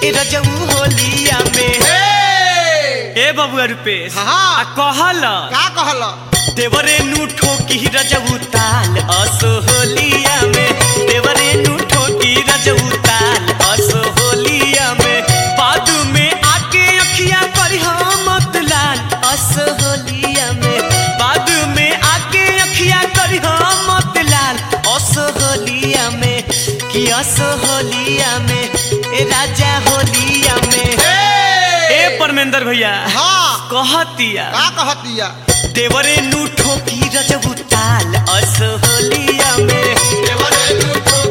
ए रजऊ होलिया में ए बबुआ रुपेश हाँ। आ कहल का कहल देवरे नु ठोकी रजऊ ताल असो होलिया में देवरे नु ठोकी रजऊ ताल असो होलिया में बादू में आके अखिया करी मत लाल असो होलिया में बादू में आके अखिया करी मत लाल असो होलिया में कि असो होलिया में ए राजा होलिया में ए परमेंद्र भैया हाँ कहतिया का कहतिया देवरे नु ठोकी रजबू ताल अस होलिया में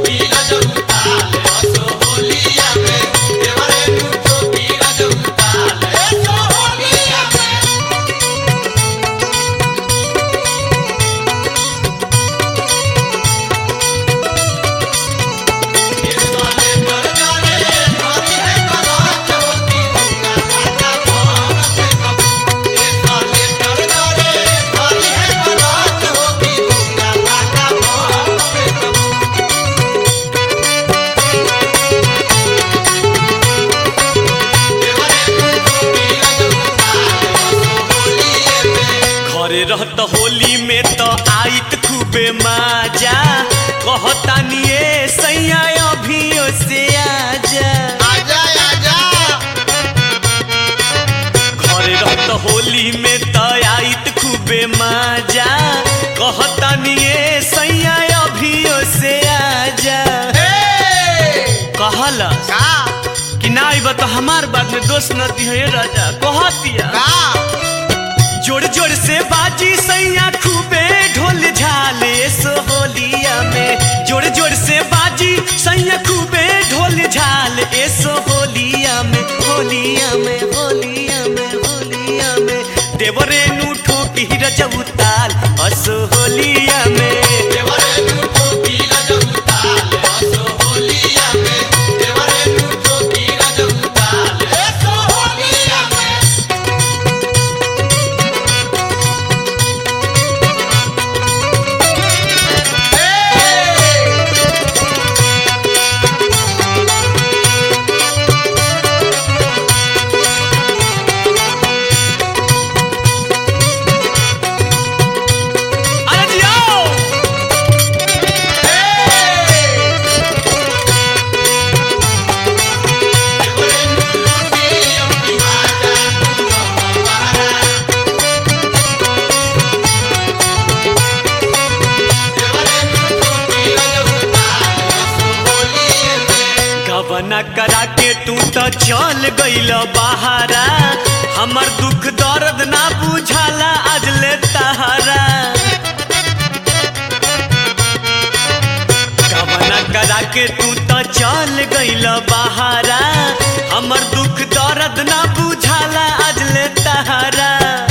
घरे रहत होली में तो आइत खूबे माजा कहतानी ए सैया अभियो से आजा आजा आजा घरे रहत होली में तो आइत खूबे माजा कहतानी ए सैया अभियो से आजा कहला का कि ना आइबा तो हमार बात में दोष न दिहे राजा कहतिया का जोड़ जोड़ से बाजी सैया खूबे ढोल झाले सो होलिया में जोड़ जोड़ से बाजी सैया खूबे ढोल झाल एसो होलिया में होलिया में होलिया में होलिया में देवरे नु ठोकी रजऊ ताल असो होलिया में अरे जियो गबना करा के तू तो चल गइल बहारा हमर दुख दर्द ना बुझाला आज ले तहारा गबना करा के तू तो चल गइल बहारा हमर दुख दर्द ना बुझाला आज ले तहारा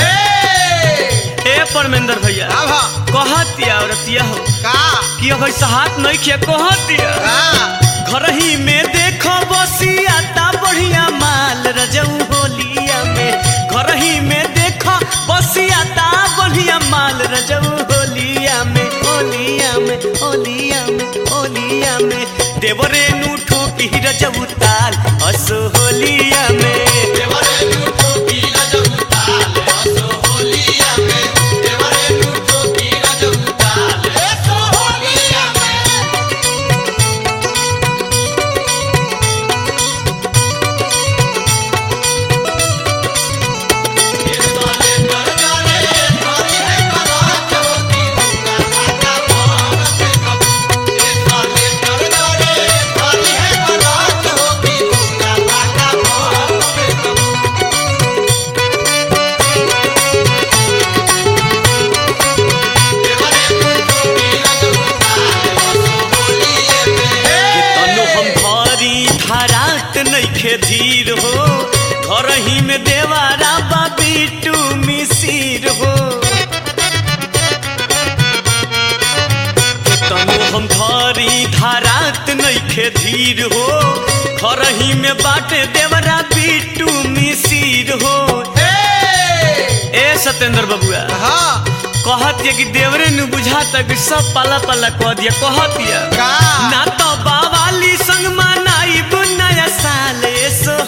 ए परमेंद्र भैया अब कहतिया औरतिया हो का कि अब ऐसा हाथ नहीं किया कहतिया का घर ही में देखो बसियाता बढ़िया माल रजऊ होलिया में घर ही में देखो बसियाता बढ़िया माल रजऊ होलिया में होलिया में होलिया में होलिया में देवरे नु ठोकी रजऊ ताल अस होलिया में कि तनु हम भारी धरात नइखे धीर हो घर ही में देवारा बाबी टू मिसिर हो कि तनु हम भारी धरात नइखे धीर हो घर ही में बाटे देवरा बिटू मिसिर हो ए सत्येंद्र बबुआ हाँ कहतिया कि देवरे नु बुझाता कि सब पाला पाला कह दिया कहतिया का ना तो बावाली संग मनाई नया साल सो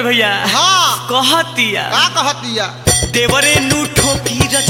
भैया हाँ कहतिया का कहतिया देवरे नु ठोकी